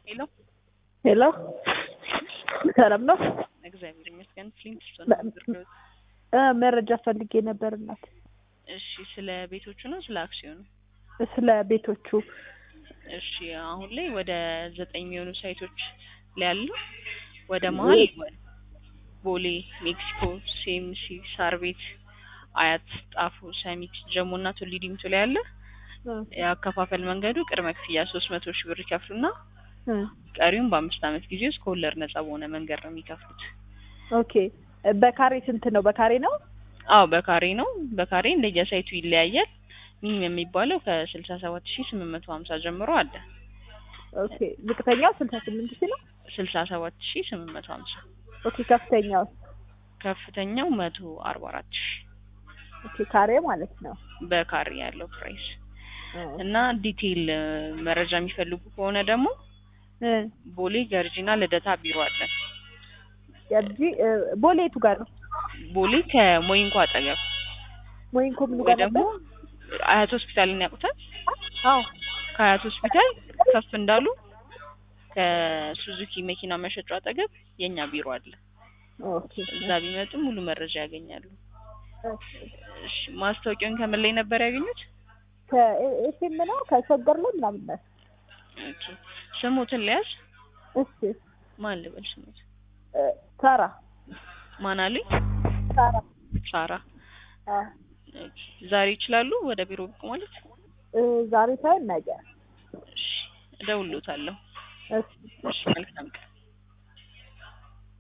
ሄሎ ሄሎ ሰላም ነው? እግዚአብሔር ይመስገን። ፍሊንት እ መረጃ ፈልጌ ነበር እናት። እሺ፣ ስለ ቤቶቹ ነው ስለ አክሲዮኑ? ስለ ቤቶቹ እሺ፣ አሁን ላይ ወደ ዘጠኝ የሚሆኑ ሳይቶች ላይ ያሉ ወደ መሀል ቦሌ፣ ሜክሲኮ፣ ሴምሲ፣ ሳር ቤት፣ አያት፣ ጣፎ፣ ሰሚት፣ ጀሞ እና ቱሊ ዲምቱ ላይ ያለ የአከፋፈል መንገዱ ቅድመ ክፍያ ሶስት መቶ ሺህ ብር ይከፍሉና ቀሪውን በአምስት ዓመት ጊዜ ውስጥ ከወለድ ነጻ በሆነ መንገድ ነው የሚከፍሉት። ኦኬ በካሬ ስንት ነው? በካሬ ነው? አዎ በካሬ ነው። በካሬ እንደየሳይቱ ይለያያል። ሚኒመም የሚባለው ከስልሳ ሰባት ሺህ ስምንት መቶ ሀምሳ ጀምሮ አለ። ኦኬ ዝቅተኛው ስልሳ ስምንት ሺህ ነው? ስልሳ ሰባት ሺህ ስምንት መቶ ሀምሳ ኦኬ ከፍተኛው ከፍተኛው መቶ አርባ አራት ሺህ ኦኬ ካሬ ማለት ነው። በካሬ ያለው ፕራይስ እና ዲቴይል መረጃ የሚፈልጉ ከሆነ ደግሞ እ ቦሌ ገርጂና ልደታ ቢሮ አለን። ያጂ ቦሌ የቱ ጋር ነው? ቦሌ ከሞይንኮ አጠገብ ሞይንኮ ምኑ ወይ ጋር ደግሞ ነበር? አያት ሆስፒታልን ያውቁታል? አዎ ከአያት ሆስፒታል ከፍ እንዳሉ ከሱዙኪ መኪና መሸጫ አጠገብ የኛ ቢሮ አለ። ኦኬ እዛ ቢመጡ ሙሉ መረጃ ያገኛሉ። እሺ ማስታወቂያውን ከምን ላይ ነበር ያገኙት? ከኤፍኤም ነው ከሸገር ላይ ምናምን ነው። ኦኬ ስሙትን ሊያዝ እሺ ማን ልበል ስሙት? እ ሳራ ማን አሉኝ? ሳራ ሳራ። አ ኦኬ ዛሬ ይችላሉ ወደ ቢሮ ብቅ ማለት? እ ዛሬ ሳይሆን ነገ። እሺ እደውልዎታለሁ። እሺ እሺ መልካም ቀን።